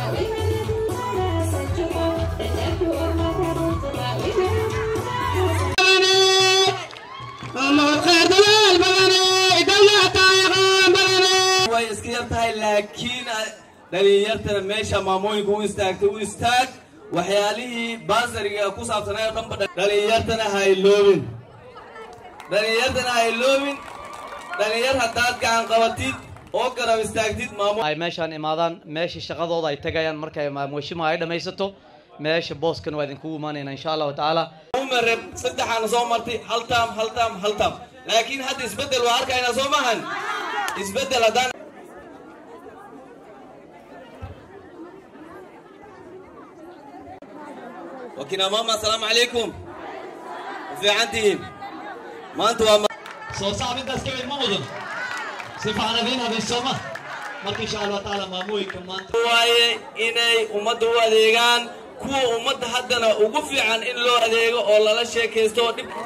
way iska yar tahay laakiin dhalinyartana meesha maamooyinka u istaagtay u istaag waxyaalihii baasariga ku saabsanay oo dhanba dhalinyartana ha iloobin dhalinyartana ha iloobin dhalinyar haddaad gacan qabatid oo garab istaagtid maamo ay meeshaan imaadaan meeshii shaqadooda ay tagayaan markay maamuushima ay dhammaysato meesha booskan waa idinkugu imaanayna insha allahu tacaala umareb saddexaana soo martay hal taam hal taam hal taam laakiin hadda isbeddel waa arkaynaa soo maahan isbeddel haddaan wakina mama asalaamu calaykum fiican tihiin maanta waa soo saabidaas ka mid ma mudan si fiican adiin habaysooma marka insha allah tacaala maamooyinka maanta waaye inay ummadda u adeegaan kuwa ummadda haddana ugu fiican in loo adeego oo lala sheekaysto oo dhib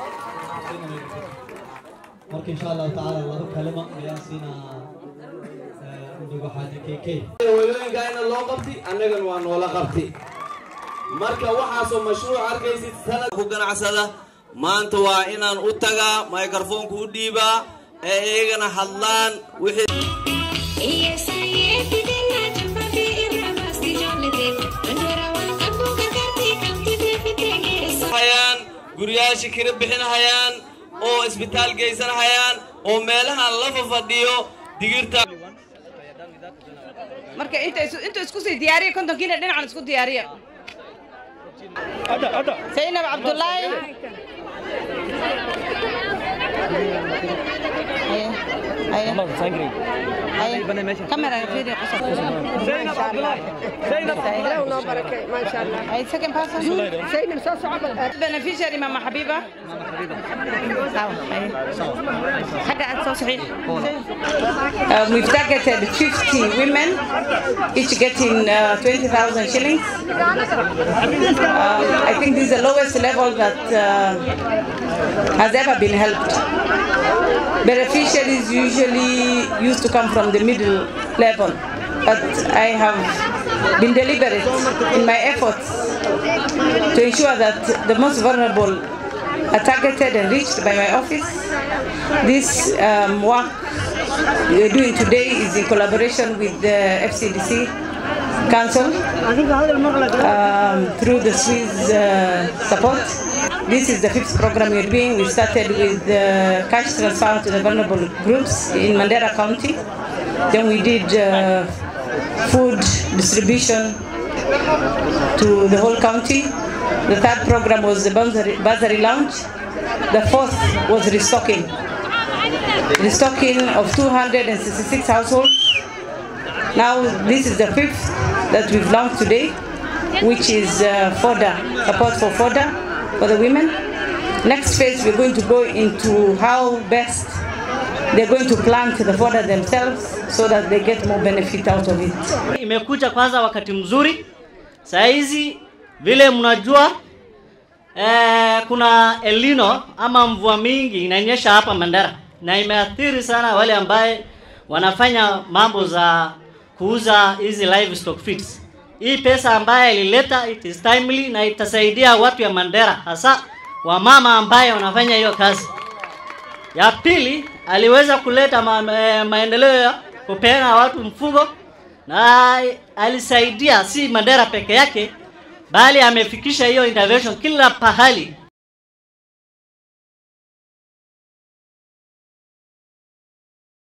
marka insha allah tacaala laba kalima ayaan siinaa ndugu xaaji kk hooyooyinkaayna loo qabti annagana waa noola qabti marka waxaasoo mashruuc arkaysid sanad ku ganacsada maanta waa inaan u tagaa microfoonka u dhiibaa ee iyagana hadlaan wixii hayaan guryaasha kira bixinahayaan oo isbitaal geysanahayaan oo meelahan lafa fadhiyo digirta marka inta isu- inta isku sii diyaariya kontonkiina dhinacan isku diyaariya zaynab cabdullaahi Haye, haye. Haye. Kamera fiiri qosol. Haye, second person. Beneficiary Mama Habiba. Sawa, haye. Xagga aad soo saxiix. Um, we've targeted 50 women, each getting uh, 20,000 shillings. Um, I think this is the lowest level that uh, has ever been helped. Beneficiaries usually used to come from the middle level, but I have been deliberate in my efforts to ensure that the most vulnerable are targeted and reached by my office. This um, work we are doing today is in collaboration with the FCDC Council um, through the Swiss uh, support. This is the fifth program we're doing. We started with uh, cash transfer to the vulnerable groups in Mandera County. Then we did uh, food distribution to the whole county. The third program was the bursary, bursary lounge. The fourth was restocking. Restocking of 266 households. Now this is the fifth that we've launched today, which is uh, fodder, support for fodder for the women. Next phase, we're going to go into how best they're going to plant the fodder themselves so that they get more benefit out of it. imekuja kwanza wakati mzuri saa hizi vile mnajua eh, kuna elino ama mvua mingi inanyesha hapa Mandera na imeathiri sana wale ambaye wanafanya mambo za kuuza hizi livestock feeds. Hii pesa ambaye ilileta it is timely na itasaidia watu ya Mandera hasa wamama ambaye wanafanya hiyo kazi. Ya pili aliweza kuleta ma, eh, maendeleo ya kupeana watu mfugo na alisaidia si Mandera peke yake, bali amefikisha hiyo intervention kila pahali